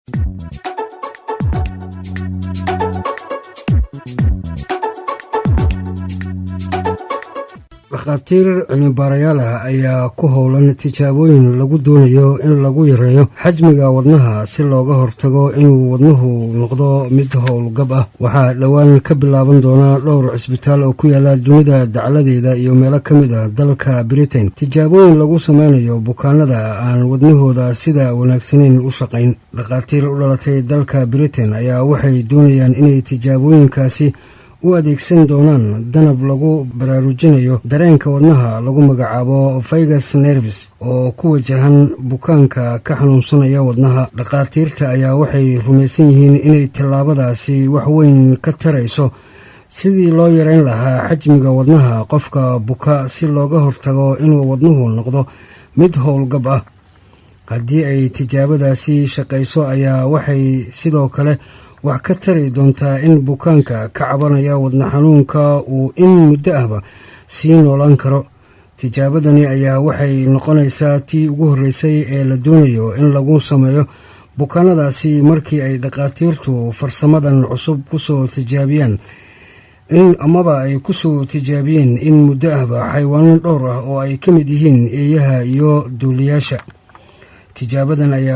dhakhaatiir cilmibaarayaal ah ayaa ku howlan tijaabooyin lagu doonayo in lagu yareeyo xajmiga wadnaha si looga hortago inuu wadnuhu noqdo mid howlgab ah waxaa dhowaan ka bilaaban doona dhowr cisbitaal oo ku yaala dunida dacladeeda iyo meelo ka mid ah dalka britain tijaabooyin lagu sameynayo bukaanada aan wadnahooda sida wanaagsaneyn u shaqayn dhakhaatiir u dhalatay dalka britain ayaa waxay doonayaan inay tijaabooyinkaasi u adeegsan doonaan danab lagu baraarujinayo dareenka wadnaha lagu magacaabo vigus nervis oo ku wajahan bukaanka ka xanuunsanaya wadnaha dhakhaatiirta ayaa waxay rumaysan yihiin inay tallaabadaasi wax weyn ka tarayso sidii loo yareyn lahaa xajmiga wadnaha qofka buka si looga hortago inuu wadnuhu noqdo mid howlgab ah haddii ay tijaabadaasi shaqayso ayaa waxay sidoo kale wax ka tari doontaa in bukaanka ka cabanaya wadna xanuunka uu in muddo ahba sii noolaan karo tijaabadani ayaa waxay noqonaysaa tii ugu horreysay ee la doonayo in lagu sameeyo bukaanadaasi markii ay dhakhaatiirtu farsamadan cusub kusoo tijaabiyaan in amaba ay kusoo tijaabiyeen in muddo ahba xaywaano dhowr ah oo ay ka mid yihiin eeyaha iyo duuliyaasha tijaabadan ayaa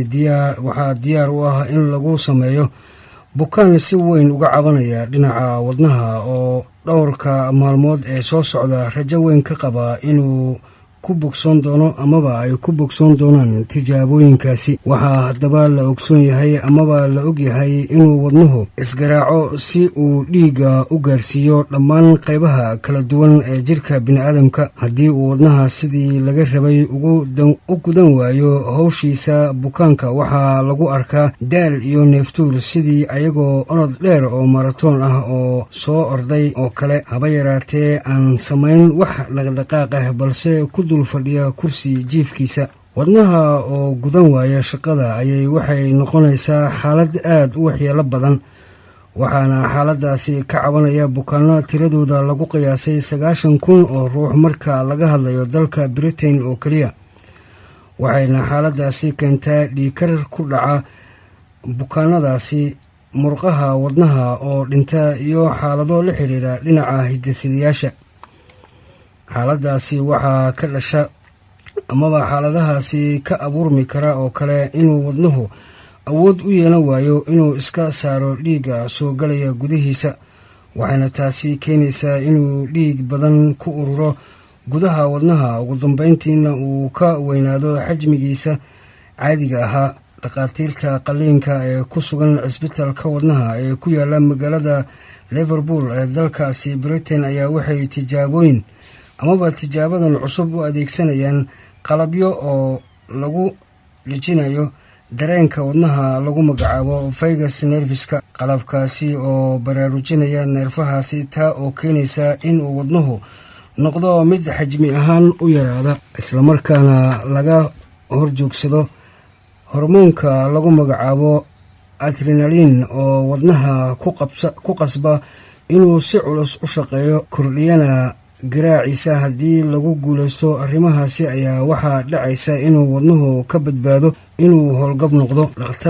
waxaa diyaar u ah in lagu sameeyo bukaan si weyn uga cabanaya dhinaca wadnaha oo dhowrka maalmood ee soo socda rajo weyn ka qaba inuu ku bogsoon doono amaba ay ku bogsoon doonaan tijaabooyinkaasi waxaa haddaba la ogsoon yahay amaba la ogyahay inuu wadnuhu isgaraaco si uu dhiigga u gaarsiiyo dhammaan qaybaha kala duwan ee jirka biniaadamka haddii uu wadnaha sidii laga rabay u gudan waayo howshiisa bukaanka waxaa lagu arkaa daal iyo neeftuur sidii ayagoo orod dheer oo maratoon ah oo soo orday oo kale haba yaraatee aan samayn wax dhaqdhaqaaq ah balse ku dul fadhiya kursi jiifkiisa wadnaha oo gudan waaya shaqada ayay waxay noqonaysaa xaalad aad u waxyeelo badan waxaana xaaladaasi ka cabanaya bukaano tiradooda lagu qiyaasay sagaashan kun oo ruux marka laga hadlayo dalka britain oo keliya waxayna xaaladaasi keentaa dhiikar ku dhaca bukaanadaasi murqaha wadnaha oo dhinta iyo xaalado la xiriira dhinaca hidasidayaasha xaaladaasi waxaa ka dhasha amaba xaaladahaasi ka abuurmi kara oo kale inuu wadnuhu awood u yeelan waayo inuu iska saaro dhiigga soo galaya gudihiisa waxayna taasi keenaysaa inuu dhiig badan ku ururo gudaha wadnaha ugu dambeyntiina uu ka weynaado xajmigiisa caadiga ahaa dhakhaatiirta qaliinka ee ku sugan cisbitaalka wadnaha ee ku yaala magaalada liverpool ee dalkaasi britain ayaa waxay tijaabooyin amaba tijaabadan cusub u adeegsanayaan qalabyo oo lagu dhijinayo dareenka wadnaha lagu magacaabo vigus nerviska qalabkaasi oo baraarujinaya neerfahaasi taa oo keenaysa inuu wadnuhu noqdo mid xajmi ahaan u yaraada islamarkaana laga horjoogsado hormoonka lagu magacaabo adrenalin oo wadnaha ku qasba inuu si culus u shaqeeyo kordhiyana garaaciisa haddii lagu guulaysto arrimahaasi ayaa waxaa dhacaysa inuu wadnuhu ka badbaado inuu howlgab noqdo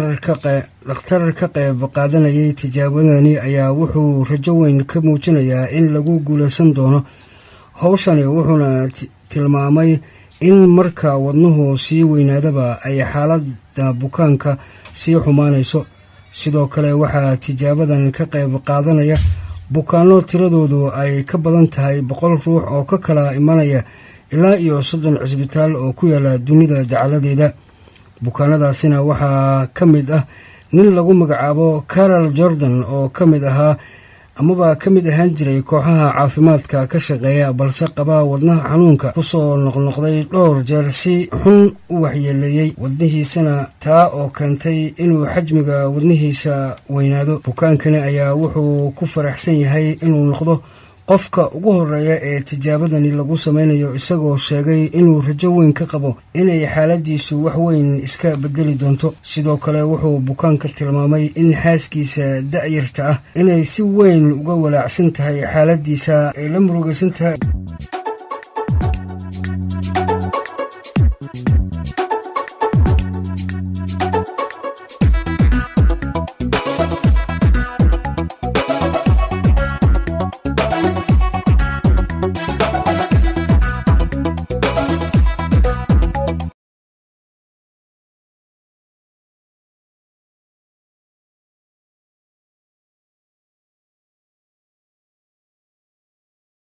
dhakhtar ka qayb qaadanayay tijaabadani ayaa wuxuu rajo weyn ka muujinayaa in lagu guulaysan doono howshani wuxuuna tilmaamay in marka wadnuhu sii weynaadaba ay xaalada bukaanka sii xumaanayso sidoo kale waxaa tijaabadan ka qayb qaadanaya bukaano tiradoodu ay ka badan tahay boqol ruux oo ka kala imanaya ilaa iyo soddon cisbitaal oo ku yaala dunida dacaladeeda bukaanadaasina waxaa ka mid ah nin lagu magacaabo carol jordan oo ka mid ahaa amaba ka mid ahaan jiray kooxaha caafimaadka ka shaqeeya balse qaba wadnaha xanuunka kusoo noqnoqday dhowr jeer si xun u waxyeeleeyey wadnihiisana taa oo keentay inuu xajmiga wadnihiisa weynaado bukaankani ayaa wuxuu ku faraxsan yahay inuu noqdo qofka ugu horeeya ee tijaabadani lagu sameynayo isagoo sheegay inuu rajo weyn ka qabo inay xaaladiisu wax weyn iska bedeli doonto sidoo kale wuxuu bukaanka tilmaamay in xaaskiisa da-yarta ah inay si weyn uga walaacsan tahay xaaladiisa ay la murugaysan tahay